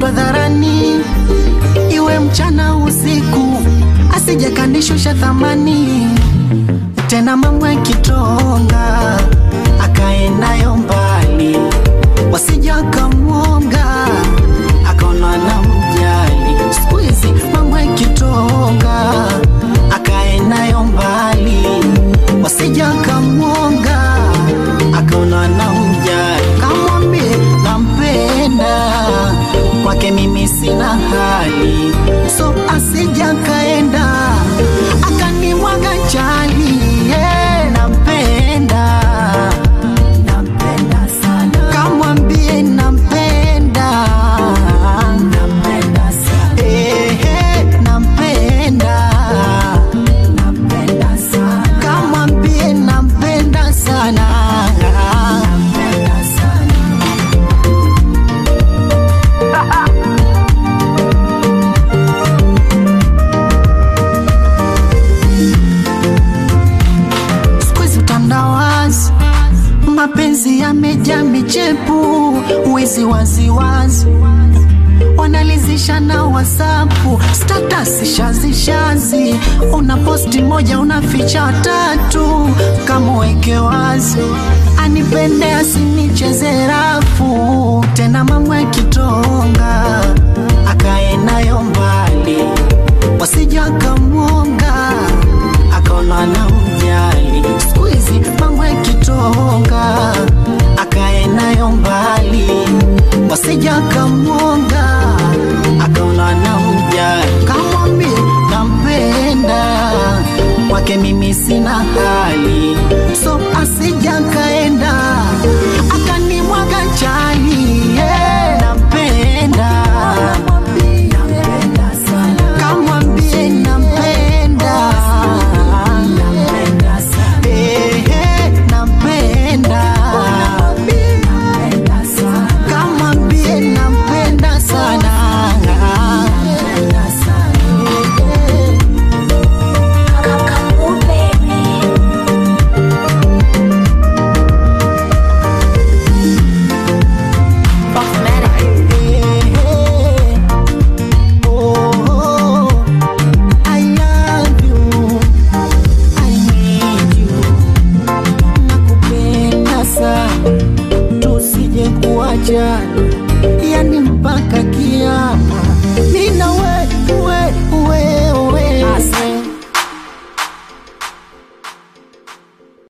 upendwa dharani, iwe mchana usiku, asije kanishusha thamani tena mambo yakitonga akae nayo mbali, wasija akamwonga akaona na mjali. Siku hizi mambo yakitonga akae nayo mbali, wasija akamwonga akaona na mjali. Kamwambie nampenda, kwake mimi sina hali, so asija kaenda akanimwaga chali yeah, nampenda nampenda sana kamwambie nampenda nampenda sana eh, eh, nampenda nampenda sana kamwambie nampenda sana nampenda sana siku hizi utandawazi, mapenzi yamejaa michepu, wizi waziwazi wanalizisha na wasapu statasi shazishazi, una posti moja unaficha tatu, kama weke wazi anipende asinicheze rafu tena, mambo yakitonga akae nayo mbali, wasija akamwonga akaona na mjali. Siku hizi mambo yakitonga akae nayo mbali, wasija akamwonga akaona na mjali. Kamwambie nampenda, kwake mimi sina hali, so asija kaenda akanimwaga chali yeah, nampenda nampenda sana kamwambie nampenda nampenda sana eh, eh, nampenda nampenda sana kamwambie nampenda sana nampenda sana eh, eh. Nakupenda sana, tusije kuachana